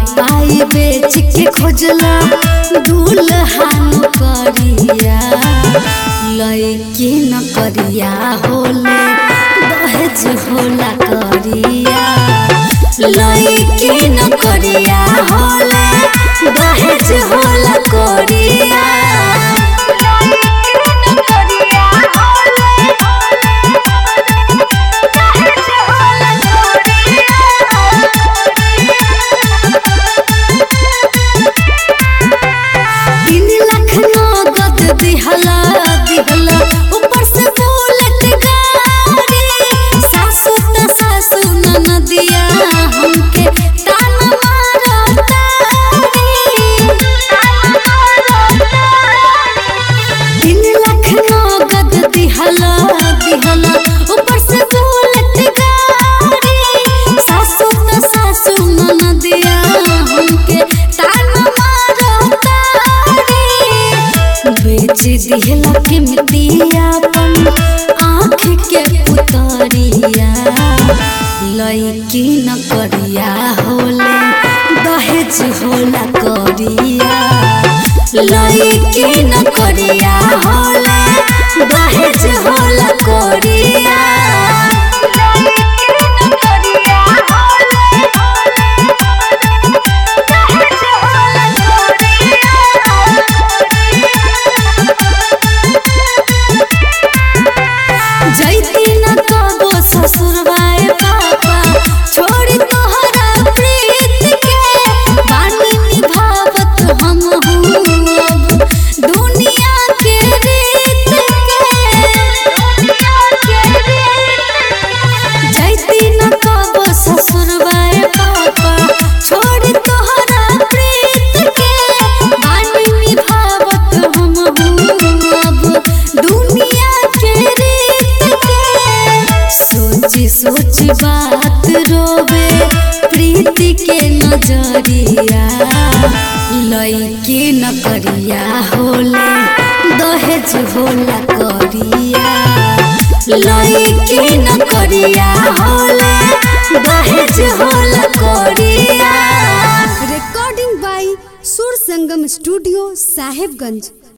पाई बेच के खोजला दुल्हन करिया लइके न करिया होले दहेज होला करिया लइके न करिया होले दहेज होला करिया तीन लाख नगद दिहला दिहला ऊपर से बुलेट गाड़ी सासू त सासू ननदिया हमके तान मारतारी तीन लाख नगद दिहला दिहला ऊपर से बुलेट गाड़ी सासू त सासू ननदिया हमके तान मारतारी बेच दिहला कीमतिया अपन आँख के पुतरिया लइकी न करिया होले दहेज होला करिया लइकी न करिया होले दहेज होला करिया जैती न कबो ससुरवाए पापा छोड़ी तोहरा प्रीत के बानी निभावत हम हूँ अब दुनिया के रीत के जैती न कबो ससुरवाए पापा छोड़ी तोहरा प्रीत के बानी निभावत हम हूँ अब दुनिया के रीत के सोची सोची बात रोवे प्रीति के नजरिया लइके न करिया होले दहेज होला करिया लइके न करिया होले दहेज होला करिया recording by Sur Sangam Studio, Sahibganj.